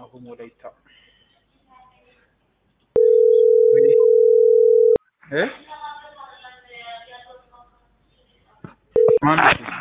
አሁን ወላይታ እ ማን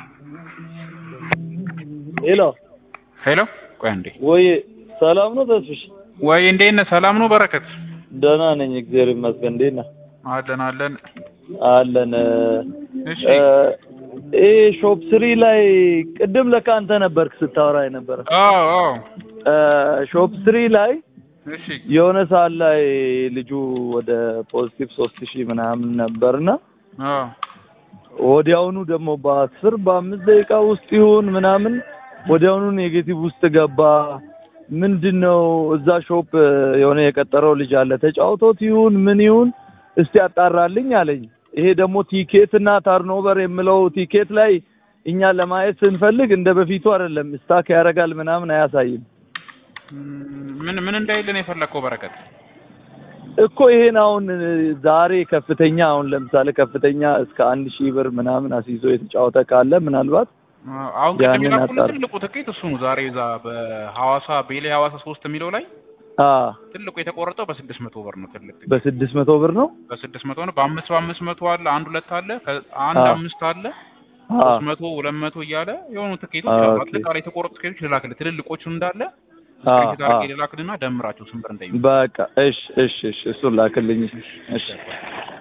ሄሎ ሄሎ ቆይ አንዴ ወይ ሰላም ነው ተስፍሽ? ወይ እንዴት ነህ ሰላም ነው በረከት ደህና ነኝ እግዚአብሔር ይመስገን። እንዴት ነህ? አለን አለን አለን። እሺ ይሄ ሾፕ ስሪ ላይ ቅድም ለካ አንተ ነበርክ ስታወራ የነበረ አዎ አዎ ሾፕ ስሪ ላይ እሺ የሆነ ሰዓት ላይ ልጁ ወደ ፖዚቲቭ ሶስት ሺህ ምናምን ነበርና አዎ ወዲያውኑ ደግሞ በአስር በአምስት ደቂቃ ውስጥ ይሁን ምናምን ወዲያውኑ ኔጌቲቭ ውስጥ ገባ። ምንድን ነው እዛ ሾፕ የሆነ የቀጠረው ልጅ አለ ተጫውቶት ይሁን ምን ይሁን እስቲ ያጣራልኝ አለኝ። ይሄ ደግሞ ቲኬት እና ታርኖቨር የምለው ቲኬት ላይ እኛ ለማየት ስንፈልግ እንደ በፊቱ አይደለም፣ ስታክ ያደርጋል ምናምን አያሳይም ምን ምን እንዳይልን የፈለግከው በረከት እኮ ይሄን አሁን ዛሬ ከፍተኛ አሁን ለምሳሌ ከፍተኛ እስከ አንድ ሺህ ብር ምናምን አስይዞ የተጫወተ ካለ ምናልባት አሁን ቅድም ያንን የላኩልህ አጣር- ትልቁ ትኬት እሱ ነው። ዛሬ እዛ በሐዋሳ ቤሌ ሐዋሳ ሶስት የሚለው ላይ አ ትልቁ የተቆረጠው በስድስት መቶ ብር ነው። ትልቅ ትኬት በስድስት መቶ ብር ነው በስድስት መቶ ነው። በአምስት በአምስት መቶ አለ፣ አንድ ሁለት አለ፣ ከ- አንድ አዎ። አምስት አለ፣ አ ሶስት መቶ ሁለት መቶ እያለ የሆኑ ትኬቶች አሉ። ኦኬ። አጠቃላይ የተቆረጡ ትኬቶች ልላክልህ። ትልልቆቹን እንዳለ አ ስክሪንሾት አ አድርጌ ልላክልህና ደምራቸው ስንት ብር እንደሚሆን በቃ እሺ እሺ እሺ እሱን ላክልኝ እሺ